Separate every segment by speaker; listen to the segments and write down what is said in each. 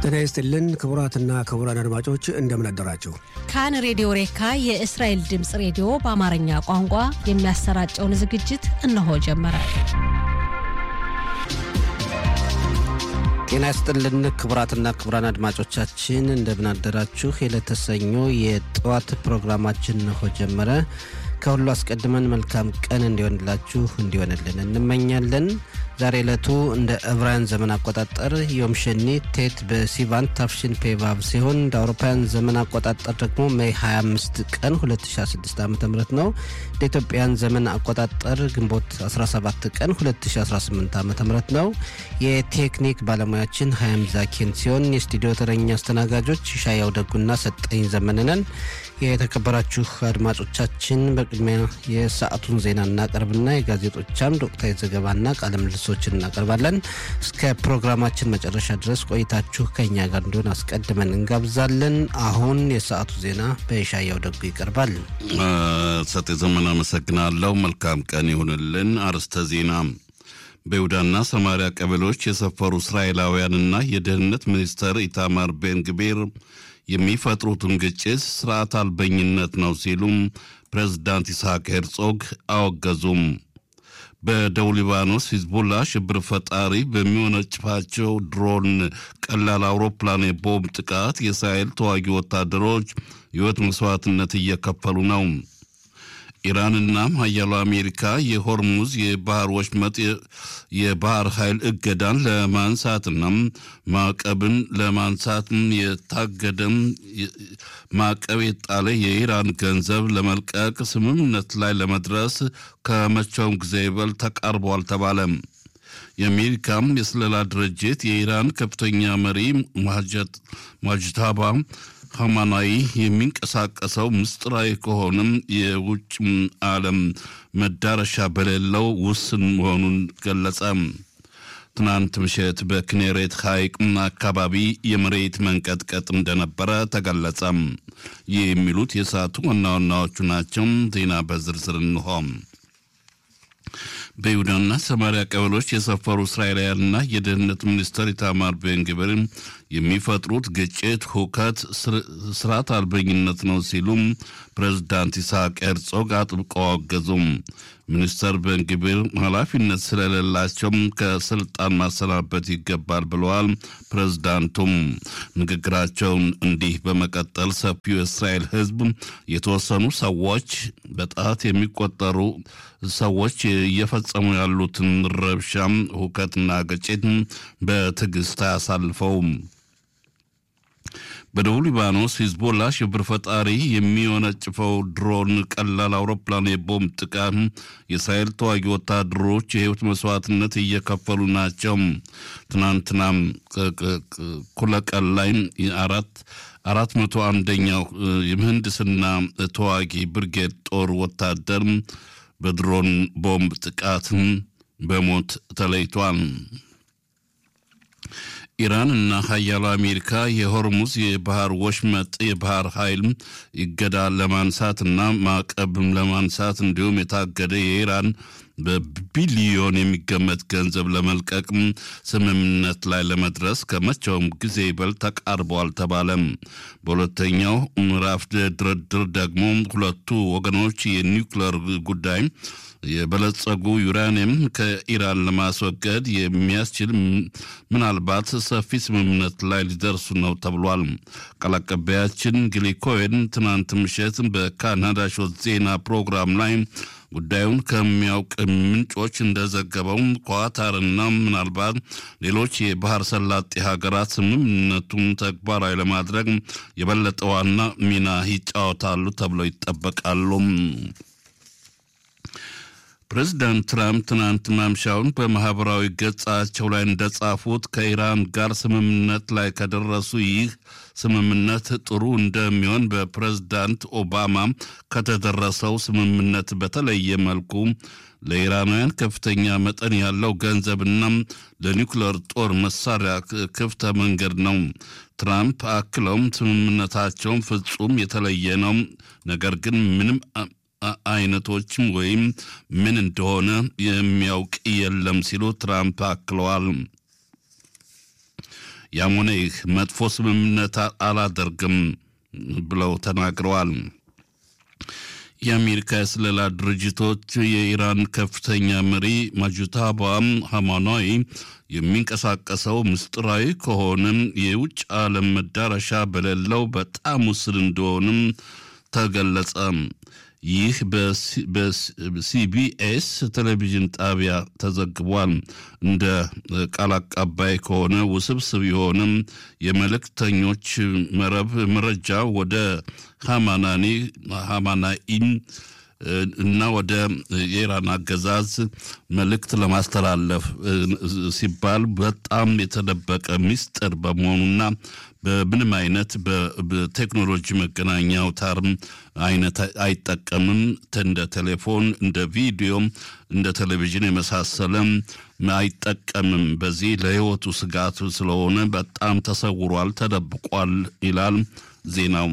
Speaker 1: ጤና ይስጥልን ክቡራትና ክቡራን አድማጮች እንደምን አደራችሁ።
Speaker 2: ካን ሬዲዮ ሬካ የእስራኤል ድምፅ ሬዲዮ በአማርኛ ቋንቋ የሚያሰራጨውን ዝግጅት እነሆ ጀመረ።
Speaker 3: ጤና ይስጥልን ክቡራትና ክቡራን አድማጮቻችን እንደምን አደራችሁ። የዕለተ ሰኞ የጠዋት ፕሮግራማችን እነሆ ጀመረ። ከሁሉ አስቀድመን መልካም ቀን እንዲሆንላችሁ እንዲሆንልን እንመኛለን። ዛሬ ዕለቱ እንደ ዕብራውያን ዘመን አቆጣጠር ዮም ሸኒ ቴት በሲቫን ታፍሽን ፔቫብ ሲሆን እንደ አውሮፓውያን ዘመን አቆጣጠር ደግሞ ሜይ 25 ቀን 2016 ዓ ም ነው። እንደ ኢትዮጵያን ዘመን አቆጣጠር ግንቦት 17 ቀን 2018 ዓ ም ነው። የቴክኒክ ባለሙያችን ሀያም ዛኪን ሲሆን የስቱዲዮ ተረኛ አስተናጋጆች ሻያው ደጉና ሰጠኝ ዘመንነን። የተከበራችሁ አድማጮቻችን በቅድሚያ የሰዓቱን ዜና እናቀርብና የጋዜጦች አምድ ወቅታዊ ዘገባና ቃለ ምልሶችን እናቀርባለን። እስከ ፕሮግራማችን መጨረሻ ድረስ ቆይታችሁ ከእኛ ጋር እንዲሆን አስቀድመን እንጋብዛለን። አሁን የሰዓቱ ዜና በሻያው ደጉ ይቀርባል።
Speaker 4: ሰጤ ዘመን አመሰግናለሁ። መልካም ቀን ይሁንልን። አርዕስተ ዜና በይሁዳና ሰማሪያ ቀበሌዎች የሰፈሩ እስራኤላውያንና የደህንነት ሚኒስተር ኢታማር ቤን ግቤር የሚፈጥሩትን ግጭት ስርዓት አልበኝነት ነው ሲሉም ፕሬዝዳንት ይስሐቅ ሄርጾግ አወገዙም። በደቡብ ሊባኖስ ሂዝቡላ ሽብር ፈጣሪ በሚወነጭፋቸው ድሮን ቀላል አውሮፕላን የቦምብ ጥቃት የእስራኤል ተዋጊ ወታደሮች ሕይወት መስዋዕትነት እየከፈሉ ነው። ኢራንና ሀያሉ አሜሪካ የሆርሙዝ የባህር ወሽመጥ የባህር ኃይል እገዳን ለማንሳትና ማዕቀብን ለማንሳት የታገደም ማዕቀብ የጣለ የኢራን ገንዘብ ለመልቀቅ ስምምነት ላይ ለመድረስ ከመቼውም ጊዜ ይበልጥ ተቃርቧል ተባለ። የአሜሪካም የስለላ ድርጅት የኢራን ከፍተኛ መሪ ማጅታባ ሀማናዊ የሚንቀሳቀሰው ምስጢራዊ ከሆነም የውጭ ዓለም መዳረሻ በሌለው ውስን መሆኑን ገለጸ። ትናንት ምሽት በክኔሬት ሐይቅ አካባቢ የመሬት መንቀጥቀጥ እንደነበረ ተገለጸ። ይህ የሚሉት የሰዓቱ ዋና ዋናዎቹ ናቸው። ዜና በዝርዝር እንሆ። በይሁዳና ሰማሪያ ቀበሌዎች የሰፈሩ እስራኤላውያንና የደህንነት ሚኒስተር ኢታማር ቤን ግብር የሚፈጥሩት ግጭት፣ ሁከት፣ ስርዓት አልበኝነት ነው ሲሉም ፕሬዝዳንት ይስሐቅ ሄርጾግ አጥብቀው አወገዙም። ሚኒስተር ቤን ግብር ኃላፊነት ስለሌላቸውም ከስልጣን ማሰናበት ይገባል ብለዋል። ፕሬዝዳንቱም ንግግራቸውን እንዲህ በመቀጠል ሰፊው የእስራኤል ሕዝብ የተወሰኑ ሰዎች በጣት የሚቆጠሩ ሰዎች እየፈጸሙ ያሉትን ረብሻም፣ ሁከትና ግጭት በትዕግስት አያሳልፈውም። በደቡብ ሊባኖስ ሂዝቦላ ሽብር ፈጣሪ የሚወነጭፈው ድሮን ቀላል አውሮፕላን የቦምብ ጥቃት የእስራኤል ተዋጊ ወታደሮች የህይወት መስዋዕትነት እየከፈሉ ናቸው። ትናንትናም ኩለቀን ላይ አራት አራት መቶ አንደኛው የምህንድስና ተዋጊ ብርጌድ ጦር ወታደር በድሮን ቦምብ ጥቃት በሞት ተለይቷል። ኢራን እና ሀያሉ አሜሪካ የሆርሙዝ የባህር ወሽመጥ የባህር ኃይል ይገዳ ለማንሳት እና ማዕቀብም ለማንሳት እንዲሁም የታገደ የኢራን በቢሊዮን የሚገመት ገንዘብ ለመልቀቅ ስምምነት ላይ ለመድረስ ከመቼውም ጊዜ ይበልጥ ተቃርበዋል ተባለም። በሁለተኛው ምዕራፍ ድርድር ደግሞ ሁለቱ ወገኖች የኒውክሌር ጉዳይ የበለጸጉ ዩራኒየም ከኢራን ለማስወገድ የሚያስችል ምናልባት ሰፊ ስምምነት ላይ ሊደርሱ ነው ተብሏል። ቃል አቀባያችን ጊሊ ኮሄን ትናንት ምሽት በካናዳ ሾት ዜና ፕሮግራም ላይ ጉዳዩን ከሚያውቅ ምንጮች እንደዘገበው ኳታርና ምናልባት ሌሎች የባህር ሰላጤ ሀገራት ስምምነቱን ተግባራዊ ለማድረግ የበለጠ ዋና ሚና ይጫወታሉ ተብለው ይጠበቃሉ። ፕሬዚዳንት ትራምፕ ትናንት ማምሻውን በማህበራዊ ገጻቸው ላይ እንደጻፉት ከኢራን ጋር ስምምነት ላይ ከደረሱ ይህ ስምምነት ጥሩ እንደሚሆን በፕሬዝዳንት ኦባማ ከተደረሰው ስምምነት በተለየ መልኩ ለኢራናውያን ከፍተኛ መጠን ያለው ገንዘብና ለኒውክሌር ጦር መሳሪያ ክፍተ መንገድ ነው። ትራምፕ አክለውም ስምምነታቸውን ፍጹም የተለየ ነው፣ ነገር ግን ምንም አይነቶችም ወይም ምን እንደሆነ የሚያውቅ የለም ሲሉ ትራምፕ አክለዋል። ያም ሆነ ይህ መጥፎ ስምምነት አላደርግም ብለው ተናግረዋል። የአሜሪካ የስለላ ድርጅቶች የኢራን ከፍተኛ መሪ ማጁታባ ሃማናዊ የሚንቀሳቀሰው ምስጢራዊ ከሆነም የውጭ ዓለም መዳረሻ በሌለው በጣም ውስን እንደሆንም ተገለጸ። ይህ በሲቢኤስ ቴሌቪዥን ጣቢያ ተዘግቧል። እንደ ቃል አቀባይ ከሆነ ውስብስብ የሆነም የመልእክተኞች መረብ መረጃ ወደ ሃማናኒ ሃማናኢን እና ወደ የኢራን አገዛዝ መልእክት ለማስተላለፍ ሲባል በጣም የተደበቀ ምስጢር በመሆኑና በምንም አይነት በቴክኖሎጂ መገናኛ አውታርም አይነት አይጠቀምም። እንደ ቴሌፎን፣ እንደ ቪዲዮ፣ እንደ ቴሌቪዥን የመሳሰለም አይጠቀምም። በዚህ ለሕይወቱ ስጋት ስለሆነ በጣም ተሰውሯል፣ ተደብቋል ይላል ዜናው።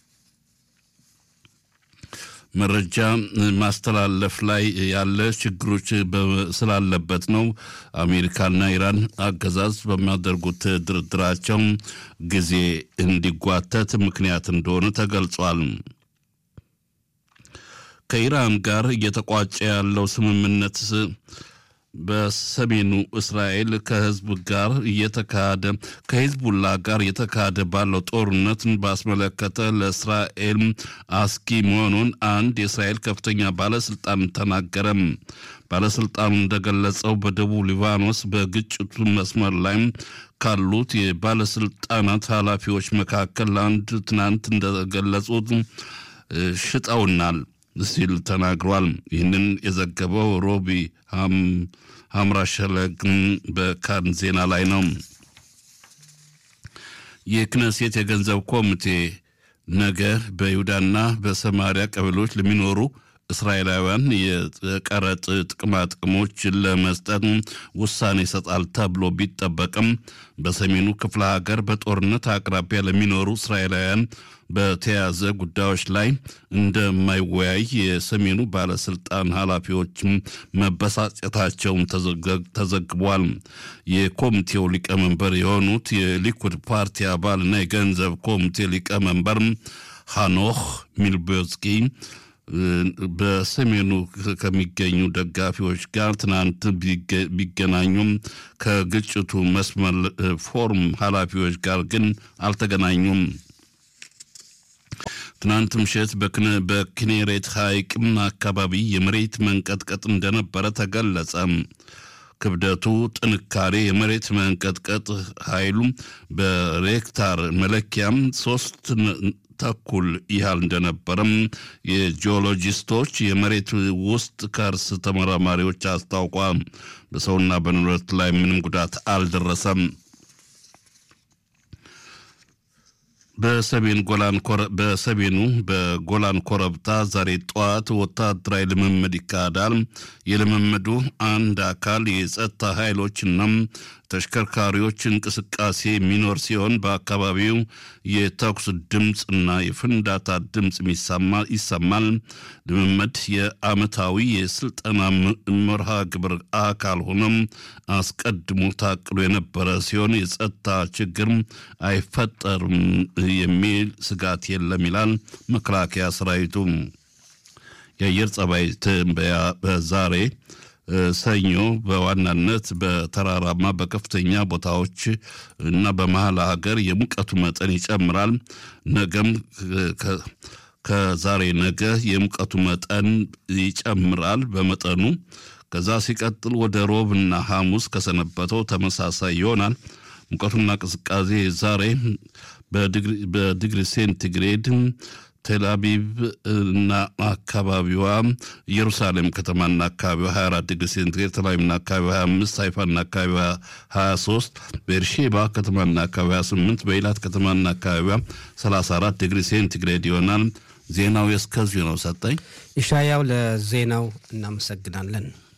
Speaker 4: መረጃ ማስተላለፍ ላይ ያለ ችግሮች ስላለበት ነው። አሜሪካና ኢራን አገዛዝ በሚያደርጉት ድርድራቸው ጊዜ እንዲጓተት ምክንያት እንደሆነ ተገልጿል። ከኢራን ጋር እየተቋጨ ያለው ስምምነት በሰሜኑ እስራኤል ከህዝብ ጋር እየተካሄደ ከሂዝቡላ ጋር እየተካሄደ ባለው ጦርነትን ባስመለከተ ለእስራኤል አስጊ መሆኑን አንድ የእስራኤል ከፍተኛ ባለስልጣን ተናገረም። ባለስልጣኑ እንደገለጸው በደቡብ ሊባኖስ በግጭቱ መስመር ላይ ካሉት የባለስልጣናት ኃላፊዎች መካከል አንድ ትናንት እንደገለጹት ሽጠውናል ሲል ተናግሯል። ይህንን የዘገበው ሮቢ ሀምራሸለግ በካን ዜና ላይ ነው። የክነሴት የገንዘብ ኮሚቴ ነገ በይሁዳና በሰማሪያ ቀበሌዎች ለሚኖሩ እስራኤላውያን የቀረጥ ጥቅማ ጥቅሞችን ለመስጠት ውሳኔ ይሰጣል ተብሎ ቢጠበቅም በሰሜኑ ክፍለ ሀገር በጦርነት አቅራቢያ ለሚኖሩ እስራኤላውያን በተያያዘ ጉዳዮች ላይ እንደማይወያይ የሰሜኑ ባለስልጣን ኃላፊዎች መበሳጨታቸውን ተዘግቧል። የኮሚቴው ሊቀመንበር የሆኑት የሊኩድ ፓርቲ አባልና የገንዘብ ኮሚቴ ሊቀመንበር ሃኖህ ሚልቦስኪ በሰሜኑ ከሚገኙ ደጋፊዎች ጋር ትናንት ቢገናኙም ከግጭቱ መስመር ፎርም ኃላፊዎች ጋር ግን አልተገናኙም። ትናንት ምሽት በኪኔሬት ሐይቅ አካባቢ የመሬት መንቀጥቀጥ እንደነበረ ተገለጸ። ክብደቱ፣ ጥንካሬ፣ የመሬት መንቀጥቀጥ ኃይሉ በሬክታር መለኪያም ሶስት ተኩል ያህል እንደነበረም የጂኦሎጂስቶች የመሬት ውስጥ ከርስ ተመራማሪዎች አስታውቋል። በሰውና በንብረት ላይ ምንም ጉዳት አልደረሰም። በሰሜን ጎላን በሰሜኑ በጎላን ኮረብታ ዛሬ ጠዋት ወታደራዊ ልምምድ ይካሄዳል። የልምምዱ አንድ አካል የጸጥታ ኃይሎችና ተሽከርካሪዎች እንቅስቃሴ የሚኖር ሲሆን በአካባቢው የተኩስ ድምፅ እና የፍንዳታ ድምፅ ይሰማል። ልምምድ የዓመታዊ የስልጠና መርሃ ግብር አካል ሆኖም አስቀድሞ ታቅዶ የነበረ ሲሆን የጸጥታ ችግር አይፈጠርም የሚል ስጋት የለም ይላል መከላከያ ሰራዊቱ። የአየር ጸባይ ትንበያ በዛሬ ሰኞ በዋናነት በተራራማ በከፍተኛ ቦታዎች እና በመሀል ሀገር የሙቀቱ መጠን ይጨምራል። ነገም ከዛሬ ነገ የሙቀቱ መጠን ይጨምራል በመጠኑ። ከዛ ሲቀጥል ወደ ሮብና ሐሙስ ከሰነበተው ተመሳሳይ ይሆናል። ሙቀቱና ቅዝቃዜ ዛሬ በዲግሪ ሴንቲግሬድ ቴልአቪቭ እና አካባቢዋ ኢየሩሳሌም ከተማና አካባቢዋ 24 ዲግሪ ሴንቲግሬድ፣ ተላቪቭና አካባቢዋ 25፣ ሃይፋና አካባቢዋ 23፣ ቤርሼባ ከተማና አካባቢዋ 28፣ በኢላት ከተማና አካባቢዋ 34 ዲግሪ ሴንቲግሬድ ይሆናል። ዜናው የእስከዚሁ ነው። ሰጠኝ
Speaker 1: ኢሻያው ለዜናው እናመሰግናለን።